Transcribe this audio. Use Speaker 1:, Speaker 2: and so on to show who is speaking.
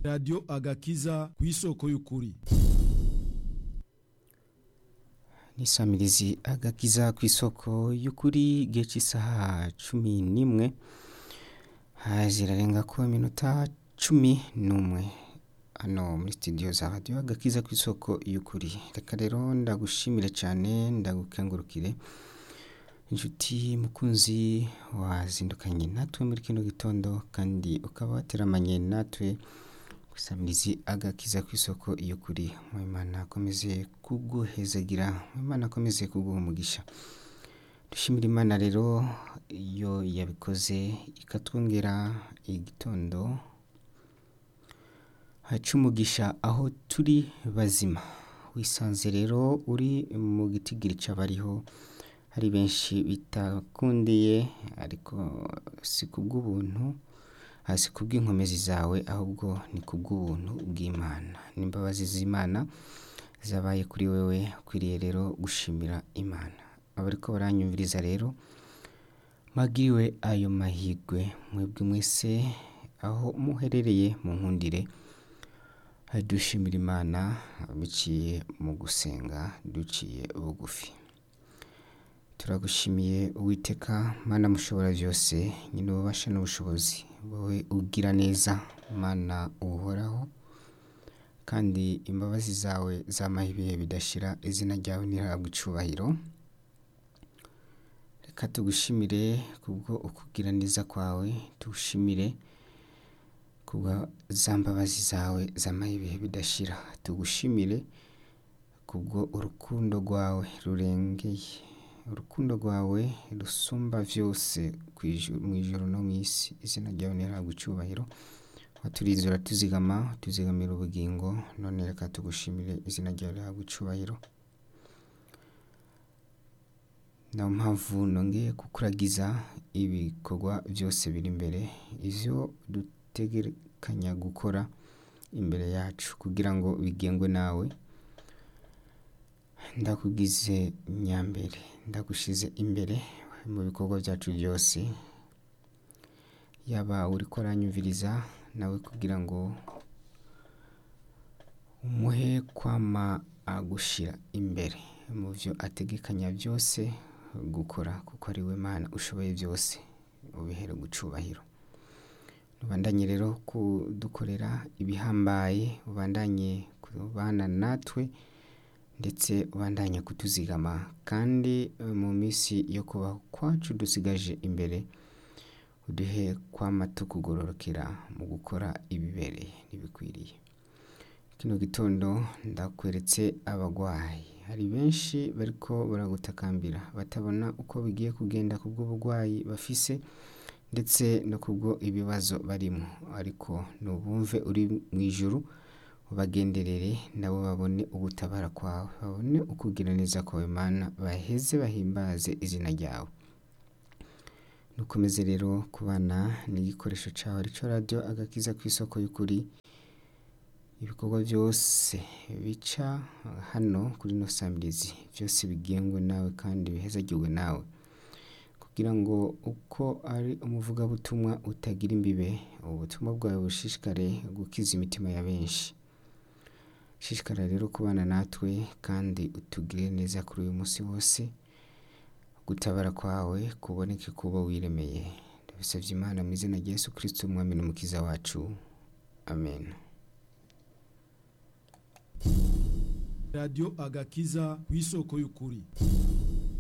Speaker 1: radiyo agakiza ku isoko y'ukuri
Speaker 2: nisamirizi agakiza ku isoko y'ukuri igihe cy'isaha cumi n'imwe zirarenga ko iminota cumi n'umwe hano muri studio za radiyo agakiza ku isoko y'ukuri reka rero ndagushimire cyane ndagukengurukire inshuti mukunzi wazindukanye natwe muri kino gitondo kandi ukaba wateramanye natwe gusamirizi agakiza ku isoko y'ukuri mwimana akomeze kuguhezagira mwimana akomeze kuguha umugisha dushimira imana rero iyo yabikoze ikatwongera igitondo haca umugisha aho turi bazima wisanze rero uri mu gitigiri cy'abariho hari benshi bitakundiye ariko si kubw'ubuntu hasi kubw'inkomezi zawe ahubwo ni kubw'ubuntu bw'imana n'imbabazi z'imana zabaye kuri wewe ukwiriye rero gushimira imana abariko baranyumviriza rero magiriwe ayo mahigwe mwebwe mwese aho muherereye mu nkundire dushimira imana biciye mu gusenga duciye bugufi turagushimiye uwiteka mana mushobora byose nyine ububasha n'ubushobozi wowe ugira neza mana uhoraho kandi imbabazi zawe zamaho ibihe bidashira izina ryawe ntihabwe icubahiro reka tugushimire kubwo ukugira neza kwawe tugushimire kubwa za mbabazi zawe zamaho ibihe bidashira tugushimire kubwo urukundo rwawe rurengeye urukundo rwawe rusumba byose mu ijoro no mu isi izina ryawe ntihabwe icyubahiro waturize uratuzigama tuzigamira ubugingo none reka tugushimire izina ryawe rihabwe icyubahiro niyo mpamvu nongeye kukuragiza ibikorwa byose biri imbere ibyo dutegekanya gukora imbere yacu kugira ngo bigengwe nawe ndakugize nyambere ndagushize imbere mu bikorwa byacu byose yaba uri koranyumviriza nawe kugira ngo umuhe kwama agushyira imbere mu byo ategekanya byose gukora kuko ari we mana ushoboye byose ubihere gucubahiro ubandanye rero kudukorera ibihambaye ubandanye kubana natwe ndetse ubandanya kutuzigama kandi mu minsi yo kubaho kwacu dusigaje imbere uduhe kwama tukugororokera mu gukora ibibereye n'ibikwiriye kino gitondo ndakweretse abagwayi hari benshi bariko baragutakambira batabona uko bigiye kugenda ku bw'uburwayi bafise ndetse no kubwo ibibazo barimo ariko nubumve uri mu ijuru ubagenderere nabo babone ugutabara kwawe babone ukugira neza kwawe mana baheze bahimbaze izina ryawe nukomeze rero kubana n'igikoresho cyawe aricyo radiyo agakiza ku isoko y'ukuri ibikorwa byose bica hano kuri no samirizi byose bigengwe nawe kandi bihezagirwe nawe kugira ngo uko ari umuvugabutumwa utagira imbibe ubutumwa bwawe bushishikare gukiza imitima ya benshi shishikara rero kubana natwe kandi utugire neza kuri uyu munsi wose gutabara kwawe kuboneke kuba wiremeye ndabisabye imana mu izina rya yesu kirisito umwami n'umukiza wacu amen
Speaker 1: radiyo agakiza ku isoko y'ukuri